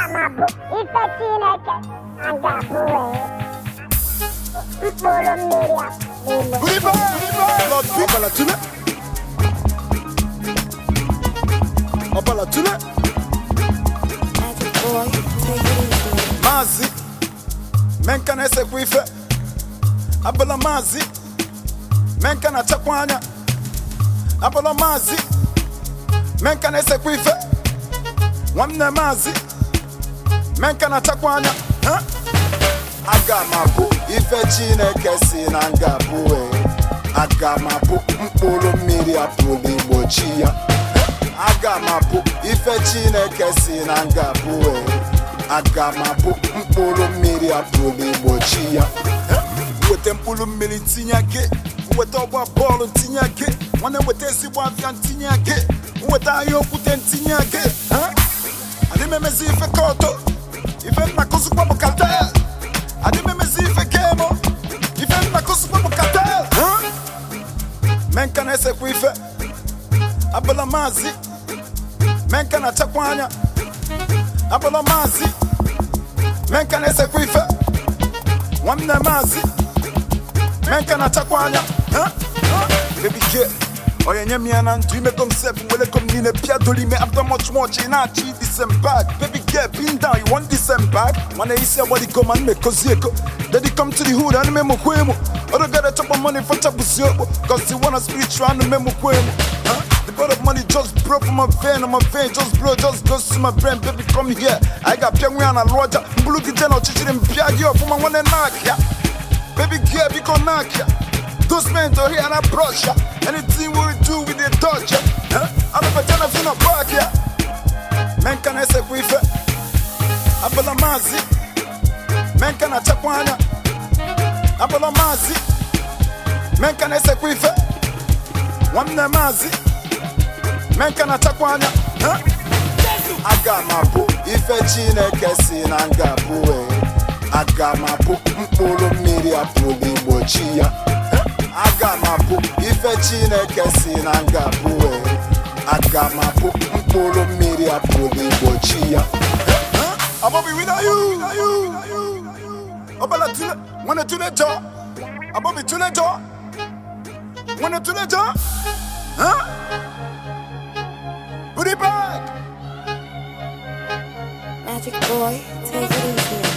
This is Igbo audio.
ga-amabụ ife Chineke na ngabụ mkpụrụ mmiri a n'ime Riba, Lord Ọbala tule. Ọbala tule. Magic boy, take it easy. Maazị menka na-esekwa ife abụla maazị menka na-achakwa anya abụla maazị menka na-esekwa ife nwanne maazị menka na-achakwa anya ha? aga m abụ ife chineke si na nga bụ aga m abụ mkpụrụ mmiri apụrụ igbochi ya aga m abụ ife chineke si na nga bụ aga m abụ mkpụrụ mmiri apụrụ igbochi ya weta mkpụrụ mmiri tinye gị weta ọgba bọọlụ tinye gị nwanne weta ezigbo afịa ntinye gị weta ahịa okwute ntinye gị ha? adị m emezi ife kọtọ ife nna kụzikwa bụ katel adị m emezi ife kemo ife nna kụzikwa bụ katel ha? menka na-esekwa ife abụla maazị menka na-achakwa anya abụla maazị menka na-esekwa ife nwanne maazị menka na-achakwa anya ha? Ha? baby girl onye nye m ya na ndụ imego m sef welego m niile pịa doro ime after much much ị na-achọ idisem bag baby girl pin down you want disem bag mana isi agbadigo ma mmekozi ego daddy come to the hood anụ memokwa emu odogara chọkpọ money fọchapụsi okpo cause the one spiritual anụ memokwa emu Huh? The blood of money just broke from my vein, on my vein just blow, just goes to my brain. Baby, come here. I got piang we on a lodger. Mbulu ki jeno chichi dem piagi up from my one knock ya. Baby, girl, we gon' knock ya. Those men to here and I brush ya. Anything we do, we dey touch ya. Huh? I'm a patana finna back ya. Men can I say quife? Abala mazi. Men can I chakwana? Abala mazi. Men can I say quife? nwanne maazị menka na-achakwa anya ha? aga m abụ ife chineke si na nga bụ aga m abụ mkpụrụ mmiri apụrụ igbochi ya Ha? aga m abụ ife chineke si na nga bụ aga m abụ mkpụrụ mmiri apụrụ igbochi ya Ha? Abobi with you ọbala tule nwere tule jọ abobi tule jọ nwere tule jọ Huh? Put it back. Magic boy, take it easy.